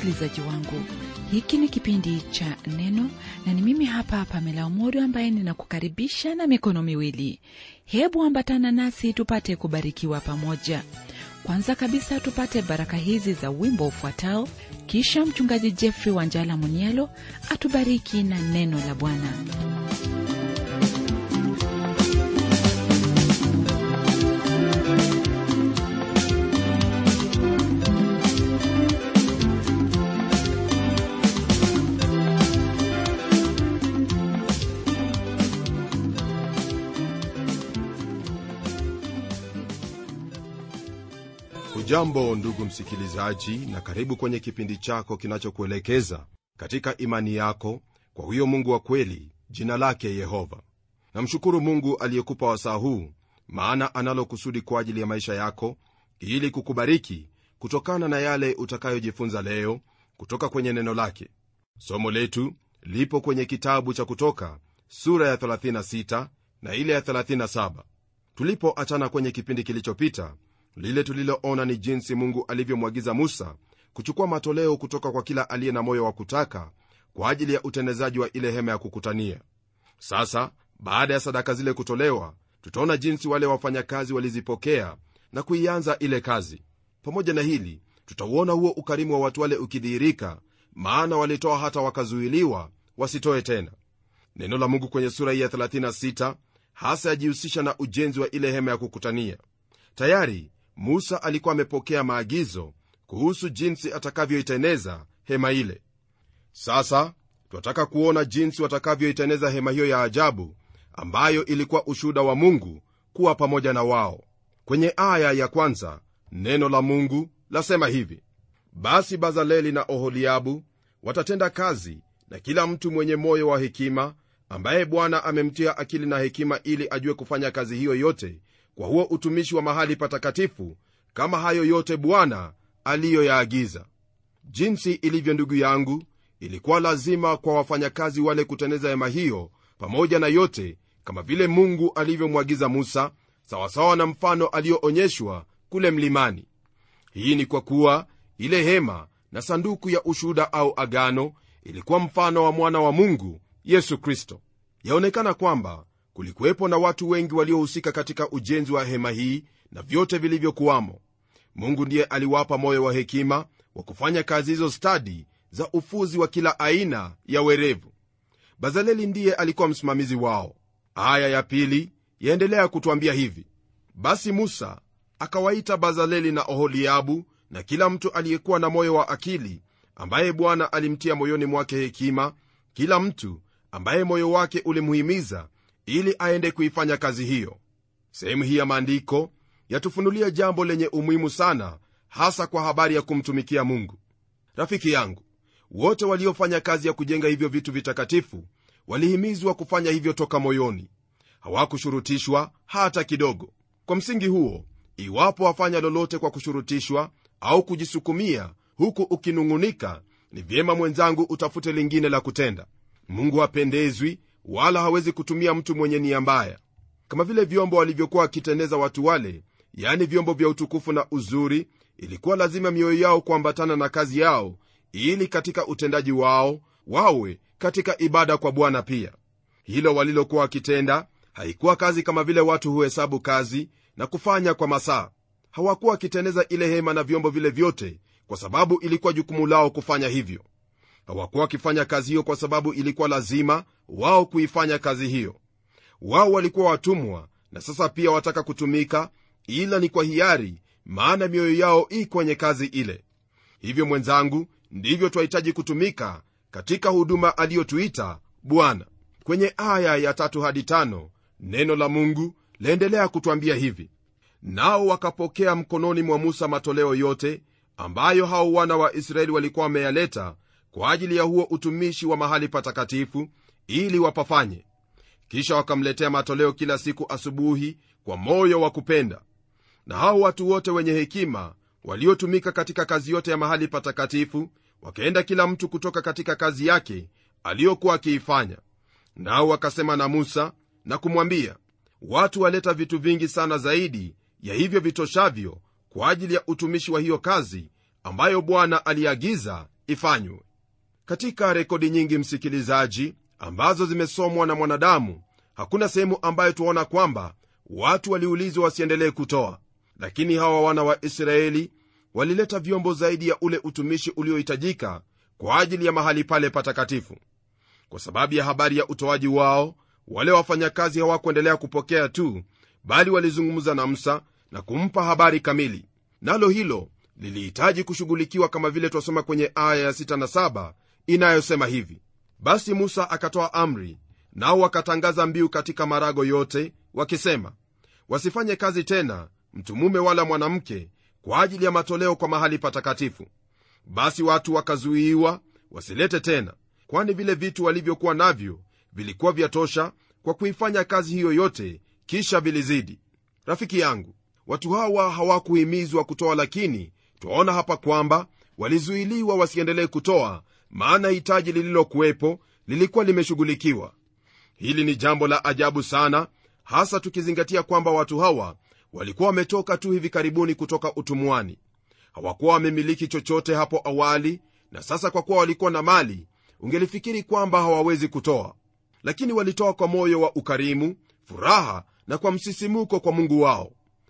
msikilizaji wangu hiki ni kipindi cha neno na ni mimi hapa pamela umodo ambaye ninakukaribisha na mikono miwili hebu ambatana nasi tupate kubarikiwa pamoja kwanza kabisa tupate baraka hizi za wimbo ufuatao kisha mchungaji jeffrey wanjala munielo atubariki na neno la bwana hujambo ndugu msikilizaji na karibu kwenye kipindi chako kinachokuelekeza katika imani yako kwa huyo mungu wa kweli jina lake yehova namshukuru mungu aliyekupa wasaa huu maana analo kusudi kwa ajili ya maisha yako ili kukubariki kutokana na yale utakayojifunza leo kutoka kwenye neno lake somo letu lipo kwenye kitabu cha kutoka sura ya 36 na ile ya 37 tulipoachana kwenye kipindi kilichopita lile tuliloona ni jinsi mungu alivyomwagiza musa kuchukua matoleo kutoka kwa kila aliye na moyo wa kutaka kwa ajili ya utendezaji wa ile hema ya kukutania sasa baada ya sadaka zile kutolewa tutaona jinsi wale wafanyakazi walizipokea na kuianza ile kazi pamoja na hili tutauona huo ukarimu wa watu wale ukidhihirika maana walitoa hata wakazuiliwa wasitoe tena neno la mungu kwenye sura hii ya 36 hasa yajihusisha na ujenzi wa ile hema ya kukutania tayari musa alikuwa amepokea maagizo kuhusu jinsi atakavyoiteneza hema ile sasa twataka kuona jinsi watakavyoiteneza hema hiyo ya ajabu ambayo ilikuwa ushuhuda wa mungu kuwa pamoja na wao kwenye aya ya kwanza neno la mungu lasema hivi basi bazaleli na oholiabu watatenda kazi na kila mtu mwenye moyo wa hekima ambaye bwana amemtia akili na hekima ili ajue kufanya kazi hiyo yote kwa huo utumishi wa mahali patakatifu kama hayo yote bwana aliyoyaagiza jinsi ilivyo ndugu yangu ilikuwa lazima kwa wafanyakazi wale kuteneza hema hiyo pamoja na yote kama vile mungu alivyomwagiza musa sawasawa na mfano aliyoonyeshwa kule mlimani hii ni kwa kuwa ile hema na sanduku ya ushuhuda au agano ilikuwa mfano wa mwana wa mungu yesu kristo yaonekana kwamba kulikuwepo na watu wengi waliohusika katika ujenzi wa hema hii na vyote vilivyokuwamo mungu ndiye aliwapa moyo wa hekima wa kufanya kazi hizo stadi za ufuzi wa kila aina ya werevu bazaleli ndiye alikuwa msimamizi wao aya ya pili yaendelea kutwambia hivi basi musa akawaita bazaleli na oholiabu na kila mtu aliyekuwa na moyo wa akili ambaye bwana alimtia moyoni mwake hekima kila mtu ambaye moyo wake ulimhimiza ili aende kuifanya kazi hiyo sehemu hii ya maandiko yatufunulia jambo lenye umuhimu sana hasa kwa habari ya kumtumikia mungu rafiki yangu wote waliofanya kazi ya kujenga hivyo vitu vitakatifu walihimizwa kufanya hivyo toka moyoni hawakushurutishwa hata kidogo kwa msingi huo iwapo wafanya lolote kwa kushurutishwa au kujisukumia huku ukinung'unika ni vyema mwenzangu utafute lingine la kutenda mungu hapendezwi wala hawezi kutumia mtu mwenye nia mbaya kama vile vyombo walivyokuwa wakitendeza watu wale yani vyombo vya utukufu na uzuri ilikuwa lazima mioyo yao kuambatana na kazi yao ili katika utendaji wao wawe katika ibada kwa bwana pia hilo walilokuwa wakitenda haikuwa kazi kama vile watu huhesabu kazi na kufanya kwa masaa hawakuwa wakiteneza ile hema na vyombo vile vyote kwa sababu ilikuwa jukumu lao kufanya hivyo hawakuwa wakifanya kazi hiyo kwa sababu ilikuwa lazima wao kuifanya kazi hiyo wao walikuwa watumwa na sasa pia wataka kutumika ila ni kwa hiari maana mioyo yao i kwenye kazi ile hivyo mwenzangu ndivyo twahitaji kutumika katika huduma aliyotuita bwana kwenye aya ya tatu hadi tano neno la mungu laendelea kutwambia hivi nao wakapokea mkononi mwa musa matoleo yote ambayo hao wana wa israeli walikuwa wameyaleta kwa ajili ya huo utumishi wa mahali patakatifu ili wapafanye kisha wakamletea matoleo kila siku asubuhi kwa moyo wa kupenda na hao watu wote wenye hekima waliotumika katika kazi yote ya mahali patakatifu wakaenda kila mtu kutoka katika kazi yake aliyokuwa akiifanya nao wakasema na musa na kumwambia watu waleta vitu vingi sana zaidi ya hivyo vitoshavyo kwa ajili ya utumishi wa hiyo kazi ambayo bwana aliagiza ifanywe katika rekodi nyingi msikilizaji ambazo zimesomwa na mwanadamu hakuna sehemu ambayo tuaona kwamba watu waliulizwa wasiendelee kutoa lakini hawa wana wa israeli walileta vyombo zaidi ya ule utumishi uliohitajika kwa ajili ya mahali pale patakatifu kwa sababu ya habari ya utoaji wao wale wafanyakazi hawakuendelea kupokea tu bali walizungumza na musa na kumpa habari kamili nalo hilo lilihitaji kushughulikiwa kama vile twasoma kwenye aya ya 6 na 7 inayosema hivi basi musa akatoa amri nao wakatangaza mbiu katika marago yote wakisema wasifanye kazi tena mtu mume wala mwanamke kwa ajili ya matoleo kwa mahali patakatifu basi watu wakazuiwa wasilete tena kwani vile vitu walivyokuwa navyo vilikuwa vyatosha kwa kuifanya kazi hiyo yote kisha vilizidi rafiki yangu watu hawa hawakuhimizwa kutoa lakini twaona hapa kwamba walizuiliwa wasiendelee kutoa maana hitaji lililokuwepo lilikuwa limeshughulikiwa hili ni jambo la ajabu sana hasa tukizingatia kwamba watu hawa walikuwa wametoka tu hivi karibuni kutoka utumwani hawakuwa wamemiliki chochote hapo awali na sasa kwa kuwa walikuwa na mali ungelifikiri kwamba hawawezi kutoa lakini walitoa kwa moyo wa ukarimu furaha na kwa msisimuko kwa mungu wao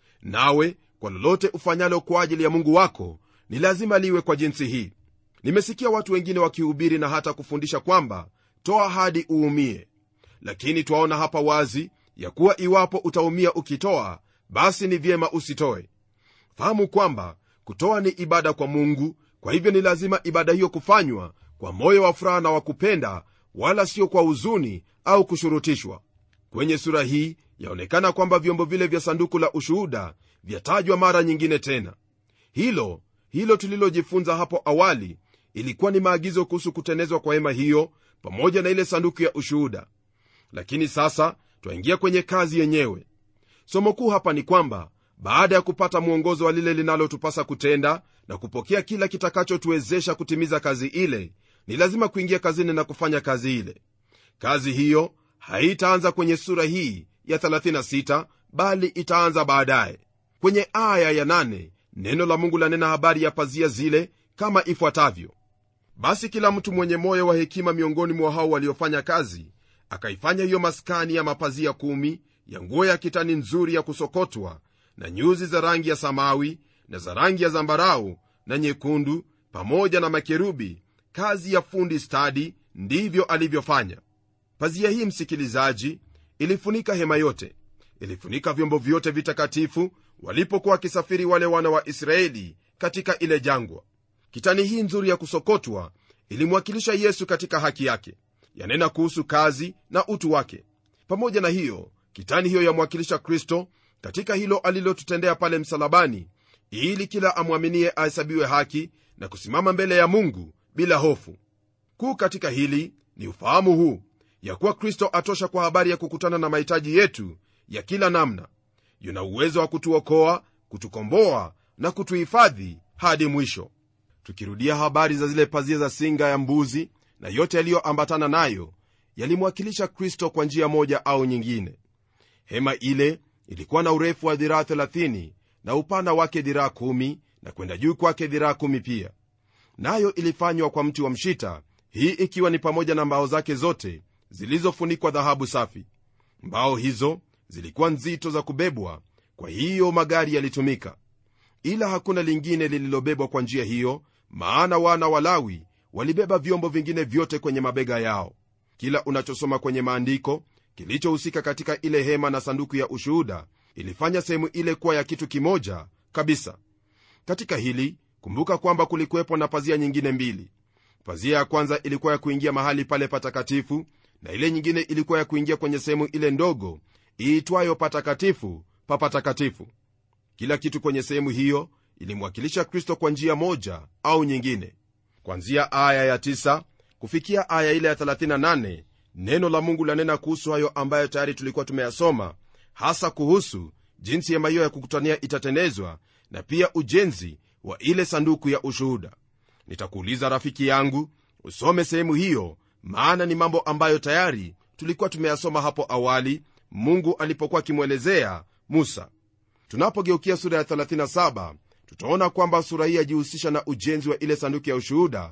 nawe kwa lolote ufanyalo kwa ajili ya mungu wako ni lazima liwe kwa jinsi hii nimesikia watu wengine wakihubiri na hata kufundisha kwamba toa hadi uumie lakini twaona hapa wazi ya kuwa iwapo utaumia ukitoa basi ni vyema usitoe fahamu kwamba kutoa ni ibada kwa mungu kwa hivyo ni lazima ibada hiyo kufanywa kwa moyo wa furaha na wa kupenda wala sio kwa huzuni au kushurutishwa kwenye sura hii yaonekana kwamba vyombo vile vya sanduku la ushuhuda vyatajwa mara nyingine tena hilo hilo tulilojifunza hapo awali ilikuwa ni maagizo kuhusu kutenezwa kwa hema hiyo pamoja na ile sanduku ya ushuhuda lakini sasa twaingia kwenye kazi yenyewe somo kuu hapa ni kwamba baada ya kupata mwongozo wa lile linalotupasa kutenda na kupokea kila kitakachotuwezesha kutimiza kazi ile ni lazima kuingia kazini na kufanya kazi ile kazi hiyo haitaanza kwenye sura hii ya 36 bali itaanza baadaye kwenye aya ya 8 neno la mungu lanena habari ya pazia zile kama ifuatavyo basi kila mtu mwenye moyo wa hekima miongoni mwa hao waliofanya kazi akaifanya hiyo maskani ya mapazia kumi ya nguo ya kitani nzuri ya kusokotwa na nyuzi za rangi ya samawi na za rangi ya zambarau na nyekundu pamoja na makerubi kazi ya fundi stadi ndivyo alivyofanya pazia hii msikilizaji ilifunika hema yote ilifunika vyombo vyote vitakatifu walipokuwa wakisafiri wale wana wa israeli katika ile jangwa kitani hii nzuri ya kusokotwa ilimwakilisha yesu katika haki yake yanena kuhusu kazi na utu wake pamoja na hiyo kitani hiyo yamwakilisha kristo katika hilo alilotutendea pale msalabani ili kila amwaminie ahesabiwe haki na kusimama mbele ya mungu bila hofu kuu katika hili ni ufahamu huu ya kuwa kristo atosha kwa habari ya kukutana na mahitaji yetu ya kila namna yuna uwezo wa kutuokoa kutukomboa na kutuhifadhi hadi mwisho tukirudia habari za zile pazia za singa ya mbuzi na yote yaliyoambatana nayo yalimwakilisha kristo kwa njia moja au nyingine hema ile ilikuwa na urefu wa dhiraa 30 na upana wake dhiraa 1 na kwenda juu kwake dhiraa 1 pia nayo ilifanywa kwa mti wa mshita hii ikiwa ni pamoja na mbao zake zote zilizofunikwa dhahabu safi mbao hizo zilikuwa nzito za kubebwa kwa hiyo magari yalitumika ila hakuna lingine lililobebwa kwa njia hiyo maana wana walawi walibeba vyombo vingine vyote kwenye mabega yao kila unachosoma kwenye maandiko kilichohusika katika ile hema na sanduku ya ushuhuda ilifanya sehemu ile kuwa ya kitu kimoja kabisa katika hili kumbuka kwamba kulikuwepo na pazia nyingine mbili pazia ya kwanza ilikuwa ya kuingia mahali pale patakatifu na ile nyingine ilikuwa ya kuingia kwenye sehemu ile ndogo iitwayo patakatifu pa patakatifu kila kitu kwenye sehemu hiyo ilimwakilisha kristo kwa njia moja au nyingine kwanzia aya ya 9 kufikia aya ile ya 38 neno la mungu lanena kuhusu hayo ambayo tayari tulikuwa tumeyasoma hasa kuhusu jinsi hema hiyo ya kukutania itatenezwa na pia ujenzi wa ile sanduku ya ushuhuda nitakuuliza rafiki yangu usome sehemu hiyo maana ni mambo ambayo tayari tulikuwa tumeyasoma hapo awali mungu alipokuwa akimwelezea musa tunapogeukia sura ya 37 tutaona kwamba sura hii yajihusisha na ujenzi wa ile sanduku ya ushuhuda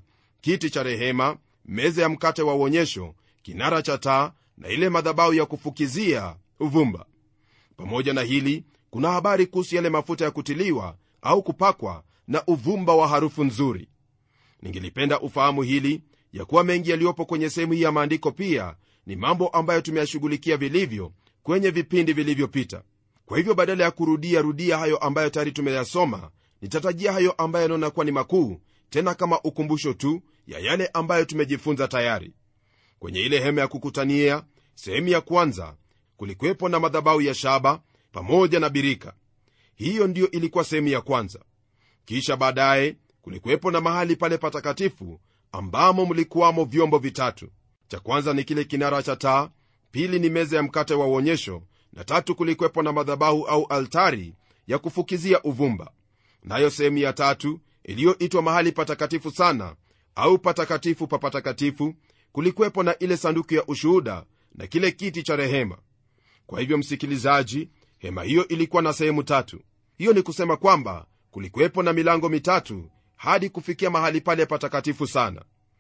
kiti cha rehema meza ya mkate wa uonyesho kinara cha taa na ile madhabahu ya kufukizia uvumba pamoja na hili kuna habari kuhusu yale mafuta ya kutiliwa au kupakwa na uvumba wa harufu nzuri ningelipenda ufahamu hili ya kuwa mengi yaliyopo kwenye sehemu hii ya maandiko pia ni mambo ambayo tumeyashughulikia vilivyo kwenye vipindi vilivyopita kwa hivyo badala ya kurudia rudia hayo ambayo tayari tumeyasoma nitatajia hayo ambayo yanaona kuwa ni makuu tena kama ukumbusho tu ya yale ambayo tumejifunza tayari kwenye ile hema ya kukutania sehemu ya kwanza kulikuwepo na madhabahu ya shaba pamoja na birika hiyo ndiyo ilikuwa sehemu ya kwanza kisha baadaye kulikuwepo na mahali pale patakatifu ambamo mlikuwamo vyombo vitatu cha kwanza ni kile kinara cha taa pili ni meza ya mkate wa uonyesho na tatu kulikuwepo na madhabahu au altari ya kufukizia uvumba nayo sehemu ya tatu iliyoitwa mahali patakatifu sana au patakatifu pa patakatifu kulikuwepo na ile sanduku ya ushuhuda na kile kiti cha rehema kwa hivyo msikilizaji hema hiyo ilikuwa na sehemu tatu hiyo ni kusema kwamba kulikuwepo na milango mitatu hadi kufikia mahali pale patakatifu sana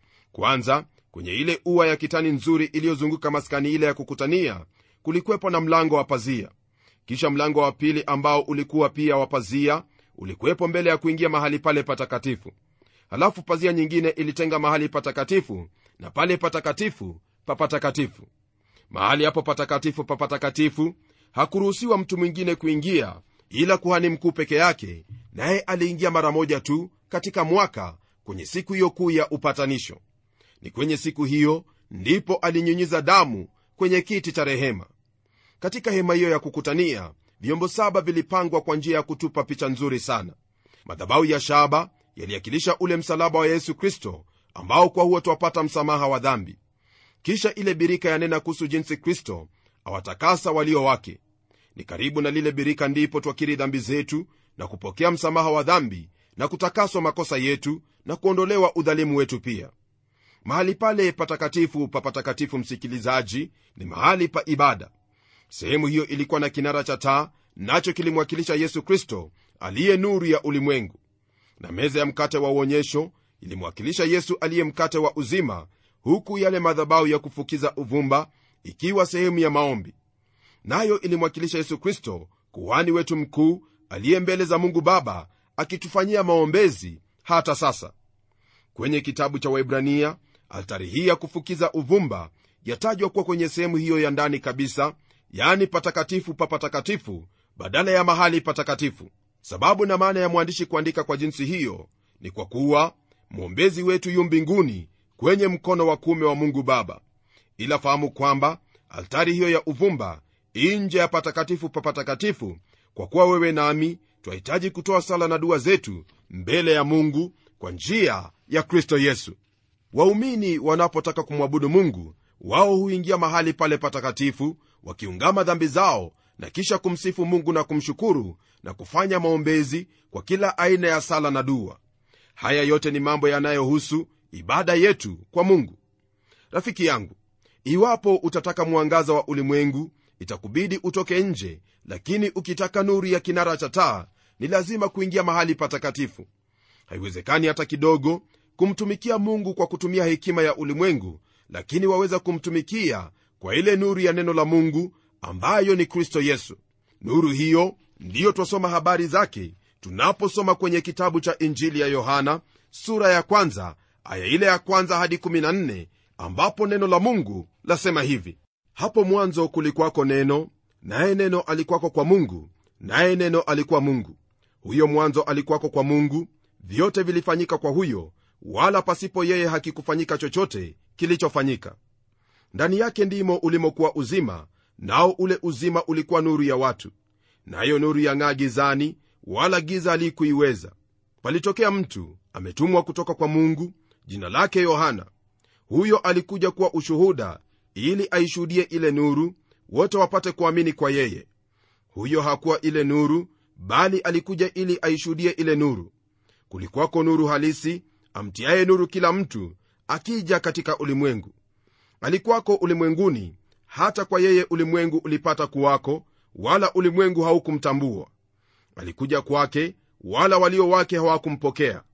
kwanza kwenye ile ua ya kitani nzuri iliyozunguka maskani ile ya kukutania kulikuwepo na mlango wa pazia kisha mlango wa pili ambao ulikuwa pia wa pazia ulikuwepo mbele ya kuingia mahali pale patakatifu halafu pazia nyingine ilitenga mahali patakatifu na pale patakatifu pa patakatifu mahali hapo patakatifu pa patakatifu hakuruhusiwa mtu mwingine kuingia ila kuhani mkuu peke yake naye aliingia mara moja tu katika mwaka kwenye siku hiyo kuu ya upatanisho ni kwenye siku hiyo ndipo alinyunyiza damu kwenye kiti cha rehema katika hema hiyo ya kukutania vyombo saba vilipangwa kwa njia ya kutupa picha nzuri sana madhabahu ya shaba yaliakilisha ule msalaba wa yesu kristo ambao kwa huo twapata msamaha wa dhambi kisha ile birika yanena kuhusu jinsi kristo awatakasa walio wake ni karibu na lile birika ndipo twakiri dhambi zetu na kupokea msamaha wa dhambi na kutakaswa makosa yetu na kuondolewa udhalimu wetu pia mahali pale patakatifu pa patakatifu msikilizaji ni mahali pa ibada sehemu hiyo ilikuwa na kinara cha taa nacho kilimwakilisha yesu kristo aliye nuru ya ulimwengu na meza ya mkate wa uonyesho ilimwakilisha yesu aliye mkate wa uzima huku yale madhabahu ya kufukiza uvumba ikiwa sehemu ya maombi nayo ilimwakilisha yesu kristo kuhani wetu mkuu aliye mbele za mungu baba akitufanyia maombezi hata sasa kwenye kitabu cha waibrania altari hii ya kufukiza uvumba yatajwa kuwa kwenye sehemu hiyo ya ndani kabisa yani patakatifu pa patakatifu badala ya mahali patakatifu sababu na maana ya mwandishi kuandika kwa jinsi hiyo ni kwa kuwa mwombezi wetu yu mbinguni kwenye mkono wa kuume wa mungu baba ila fahamu kwamba altari hiyo ya uvumba nje ya patakatifu pa patakatifu kwa kuwa wewe nami twahitaji kutoa sala na dua zetu mbele ya mungu kwa njia ya kristo yesu waumini wanapotaka kumwabudu mungu wao huingia mahali pale patakatifu wakiungama dhambi zao na kisha kumsifu mungu na kumshukuru na kufanya maombezi kwa kila aina ya sala na dua haya yote ni mambo yanayohusu ibada yetu kwa mungu rafiki yangu iwapo utataka mwangaza wa ulimwengu itakubidi utoke nje lakini ukitaka nuru ya kinara cha taa ni lazima kuingia mahali patakatifu haiwezekani hata kidogo kumtumikia mungu kwa kutumia hekima ya ulimwengu lakini waweza kumtumikia kwa ile nuru ya neno la mungu ambayo ni kristo yesu nuru hiyo ndiyo twasoma habari zake tunaposoma kwenye kitabu cha injili ya yohana sura ya kwanza aya ile ya kwanza hadi 14 ambapo neno la mungu lasema hivi hapo mwanzo kulikwako neno naye neno alikwako kwa mungu naye neno alikuwa mungu huyo mwanzo alikuwako kwa mungu vyote vilifanyika kwa huyo wala pasipo yeye hakikufanyika chochote kilichofanyika ndani yake ndimo ulimokuwa uzima nao ule uzima ulikuwa nuru ya watu nayo nuru yang'aa gizani wala giza alikuiweza palitokea mtu ametumwa kutoka kwa mungu jina lake yohana huyo alikuja kuwa ushuhuda ili aishuhudie ile nuru wote wapate kuamini kwa yeye huyo hakuwa ile nuru bali alikuja ili aishuhudie ile nuru kulikuwako nuru halisi amtiaye nuru kila mtu akija katika ulimwengu alikuwako ulimwenguni hata kwa yeye ulimwengu ulipata kuwako wala ulimwengu haukumtambua alikuja kwake wala walio wake hawakumpokea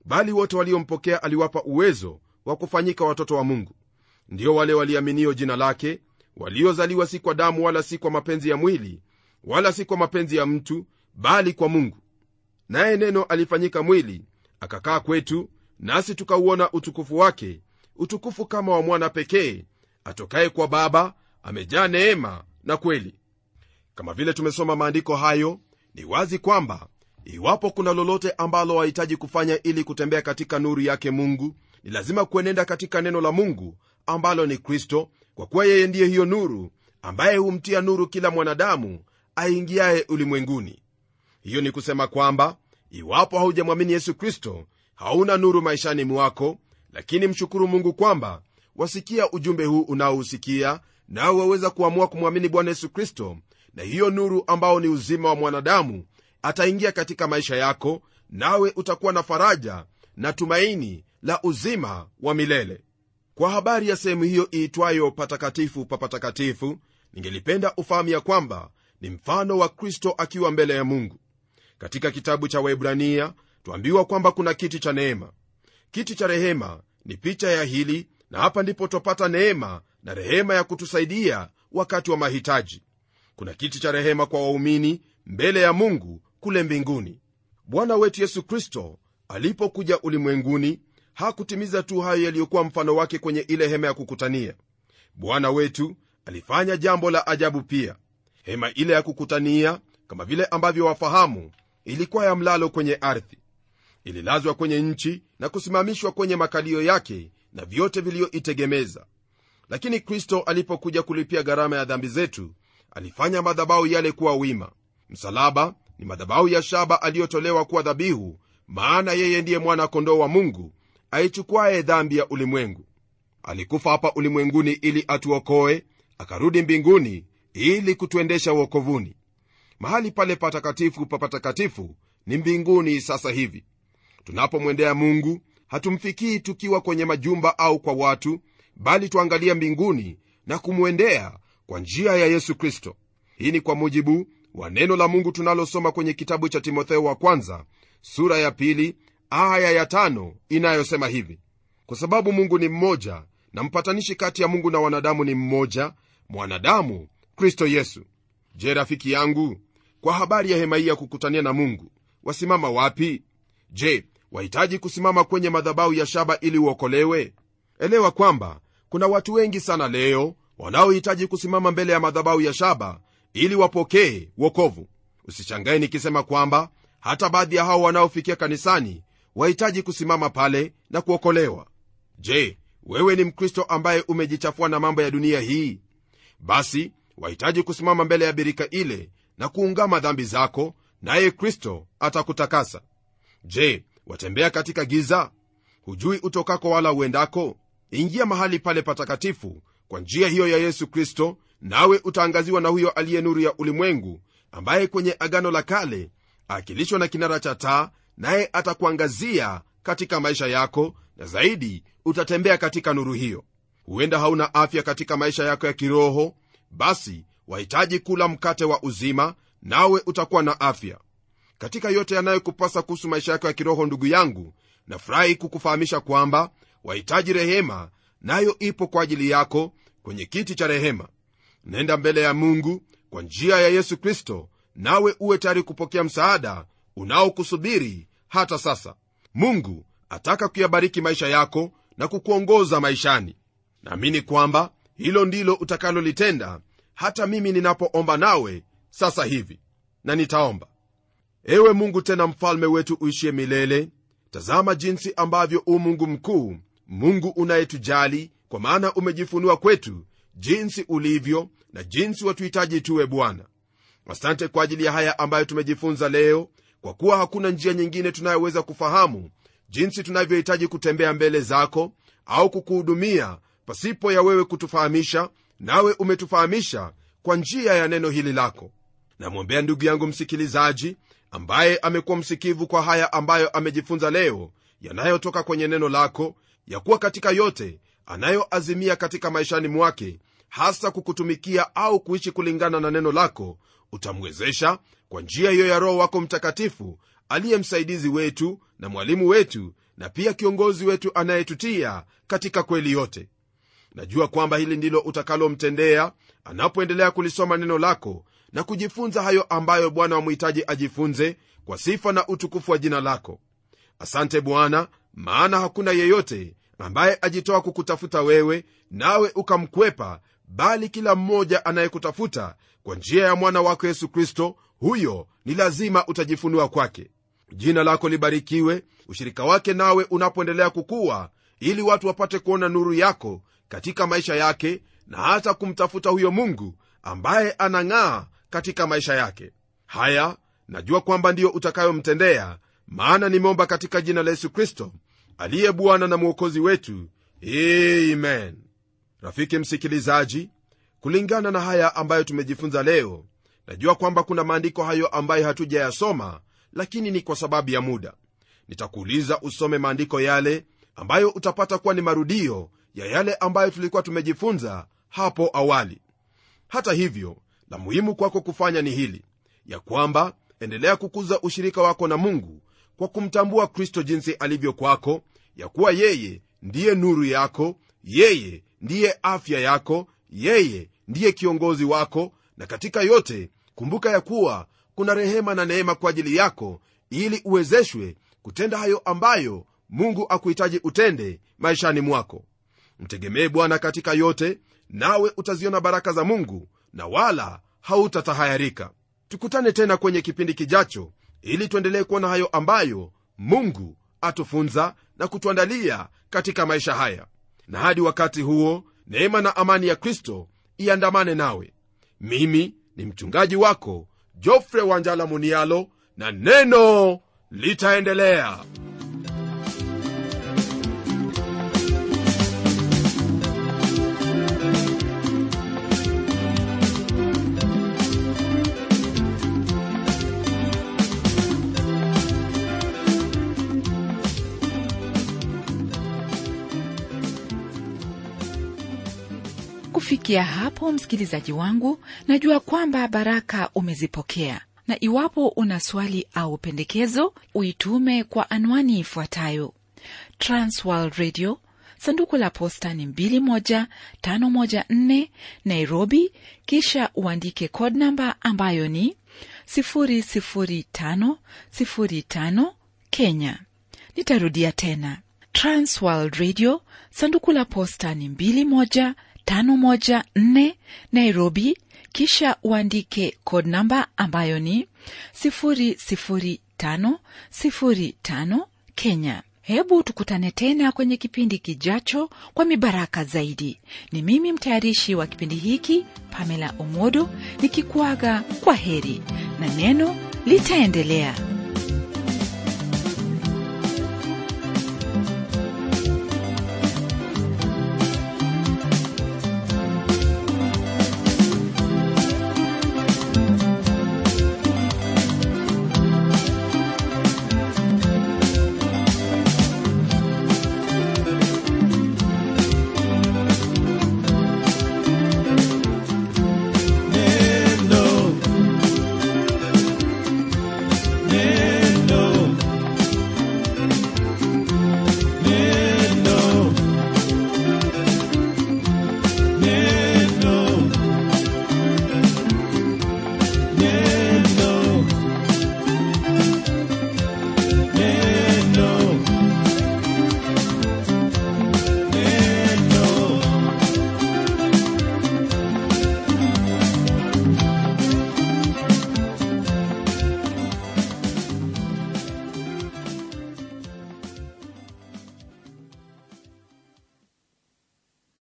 bali wote waliompokea aliwapa uwezo wa kufanyika watoto wa mungu ndio wale waliaminio jina lake waliozaliwa si kwa damu wala si kwa mapenzi ya mwili wala si kwa mapenzi ya mtu bali kwa mungu naye neno alifanyika mwili akakaa kwetu nasi tukauona utukufu wake utukufu kama wa mwana pekee atokaye kwa baba amejaa neema na kweli kama vile tumesoma maandiko hayo ni wazi kwamba iwapo kuna lolote ambalo wahitaji kufanya ili kutembea katika nuru yake mungu ni lazima kuenenda katika neno la mungu ambalo ni kristo kwa kuwa yeye ndiye hiyo nuru ambaye humtia nuru kila mwanadamu aingiaye ulimwenguni hiyo ni kusema kwamba iwapo haujamwamini yesu kristo hauna nuru maishani mwako lakini mshukuru mungu kwamba wasikia ujumbe huu unaohusikia nawe waweza kuamua kumwamini bwana yesu kristo na hiyo nuru ambao ni uzima wa mwanadamu ataingia katika maisha yako nawe utakuwa na faraja na tumaini la uzima wa milele kwa habari ya sehemu hiyo iitwayo patakatifu pa patakatifu ningelipenda ufahamu ya kwamba ni mfano wa kristo akiwa mbele ya mungu katika kitabu cha waibrania twambiwa kwamba kuna kiti cha neema kiti cha rehema ni picha ya hili na hapa ndipo twapata neema na rehema ya kutusaidia wakati wa mahitaji kuna kiti cha rehema kwa waumini mbele ya mungu kule mbinguni bwana wetu yesu kristo alipokuja ulimwenguni hakutimiza tu hayo yaliyokuwa mfano wake kwenye ile hema ya kukutania bwana wetu alifanya jambo la ajabu pia hema ile ya kukutania kama vile ambavyo wafahamu ilikuwa ya mlalo kwenye ardhi ililazwa kwenye nchi na kusimamishwa kwenye makalio yake na vyote viliyoitegemeza lakini kristo alipokuja kulipia gharama ya dhambi zetu alifanya madhabahu yale kuwa wima msalaba ni madhabahu ya shaba aliyotolewa kuwa dhabihu maana yeye ndiye mwana kondoo wa mungu aichukuaye dhambi ya ulimwengu alikufa hapa ulimwenguni ili atuokoe akarudi mbinguni ili kutuendesha uokovuni mahali pale patakatifu pa patakatifu ni mbinguni sasa hivi tunapomwendea mungu hatumfikii tukiwa kwenye majumba au kwa watu bali tuangalia mbinguni na kumwendea kwa njia ya yesu kristo hii ni kwa mujibu wa neno la mungu tunalosoma kwenye kitabu cha timotheo wa kwanza sura ya pili aya ya tano inayosema hivi kwa sababu mungu ni mmoja na mpatanishi kati ya mungu na wanadamu ni mmoja mwanadamu kristo yesu je rafiki yangu kwa habari ya hema hii ya kukutania na mungu wasimama wapi je wahitaji kusimama kwenye madhabahu ya shaba ili uokolewe elewa kwamba kuna watu wengi sana leo wanaohitaji kusimama mbele ya madhabahu ya shaba ili wapokee wokovu usishangae nikisema kwamba hata baadhi ya hao wanaofikia kanisani wahitaji kusimama pale na kuokolewa je wewe ni mkristo ambaye umejichafua na mambo ya dunia hii basi wahitaji kusimama mbele ya birika ile na kuungama dhambi zako naye kristo atakutakasa je watembea katika giza hujui utokako wala uendako ingia mahali pale patakatifu kwa njia hiyo ya yesu kristo nawe utaangaziwa na huyo aliye nuru ya ulimwengu ambaye kwenye agano la kale akilishwa na kinara cha taa naye atakuangazia katika maisha yako na zaidi utatembea katika nuru hiyo huenda hauna afya katika maisha yako ya kiroho basi wahitaji kula mkate wa uzima nawe utakuwa na afya katika yote yanayokupasa kuhusu maisha yako ya kiroho ndugu yangu nafurahi kukufahamisha kwamba wahitaji rehema nayo ipo kwa ajili yako kwenye kiti cha rehema nenda mbele ya mungu kwa njia ya yesu kristo nawe uwe tayari kupokea msaada unaokusubiri hata sasa mungu ataka kuyabariki maisha yako na kukuongoza maishani naamini kwamba hilo ndilo utakalolitenda hata mimi ninapoomba nawe sasa hivi na nitaomba ewe mungu tena mfalme wetu uishie milele tazama jinsi ambavyo u mungu mkuu mungu unayetujali kwa maana umejifunua kwetu jinsi ulivyo na jinsi watuhitaji tuwe bwana asante kwa ajili ya haya ambayo tumejifunza leo kwa kuwa hakuna njia nyingine tunayoweza kufahamu jinsi tunavyohitaji kutembea mbele zako au kukuhudumia pasipo ya wewe kutufahamisha nawe umetufahamisha kwa njia ya neno hili lako namwombea ndugu yangu msikilizaji ambaye amekuwa msikivu kwa haya ambayo amejifunza leo yanayotoka kwenye neno lako ya kuwa katika yote anayoazimia katika maishani mwake hasa kukutumikia au kuishi kulingana na neno lako utamwezesha kwa njia hiyo ya roho wako mtakatifu aliye msaidizi wetu na mwalimu wetu na pia kiongozi wetu anayetutia katika kweli yote najua kwamba hili ndilo utakalomtendea anapoendelea kulisoma neno lako na kujifunza hayo ambayo bwana wamhitaji ajifunze kwa sifa na utukufu wa jina lako asante bwana maana hakuna yeyote ambaye ajitoa kukutafuta wewe nawe ukamkwepa bali kila mmoja anayekutafuta kwa njia ya mwana wako yesu kristo huyo ni lazima utajifunua kwake jina lako libarikiwe ushirika wake nawe unapoendelea kukuwa ili watu wapate kuona nuru yako katika maisha yake na hata kumtafuta huyo mungu ambaye anang'aa katika maisha yake haya najua kwamba ndiyo utakayomtendea maana nimeomba katika jina la yesu kristo aliye bwana na mwokozi wetu amen rafiki msikilizaji kulingana na haya ambayo tumejifunza leo najua kwamba kuna maandiko hayo ambayo hatujayasoma lakini ni kwa sababu ya muda nitakuuliza usome maandiko yale ambayo utapata kuwa ni marudio ya yale ambayo tulikuwa tumejifunza hapo awali hata hivyo la muhimu kwako kufanya ni hili ya kwamba endelea kukuza ushirika wako na mungu kwa kumtambua kristo jinsi alivyo kwako ya kuwa yeye ndiye nuru yako yeye ndiye afya yako yeye ndiye kiongozi wako na katika yote kumbuka ya kuwa kuna rehema na neema kwa ajili yako ili uwezeshwe kutenda hayo ambayo mungu akuhitaji utende maishani mwako mtegemee bwana katika yote nawe utaziona baraka za mungu na wala hautatahayarika tukutane tena kwenye kipindi kijacho ili tuendelee kuona hayo ambayo mungu atufunza na kutuandalia katika maisha haya na hadi wakati huo neema na amani ya kristo iandamane nawe mimi ni mchungaji wako jofre wanjala munialo na neno litaendelea kufikia hapo msikilizaji wangu najua kwamba baraka umezipokea na iwapo una swali au pendekezo uitume kwa anwani ifuatayo transworld radio sanduku la posta ni 21514 nairobi kisha uandike code namba ambayo ni 00505 kenya nitarudia tena transworld radio sanduku la posta ni 21 514 Nairobi, kisha uandike code namba ambayo ni 00505 Kenya. Hebu tukutane tena kwenye kipindi kijacho kwa mibaraka zaidi. Ni mimi mtayarishi wa kipindi hiki Pamela Omodo nikikuaga kwa heri na neno litaendelea.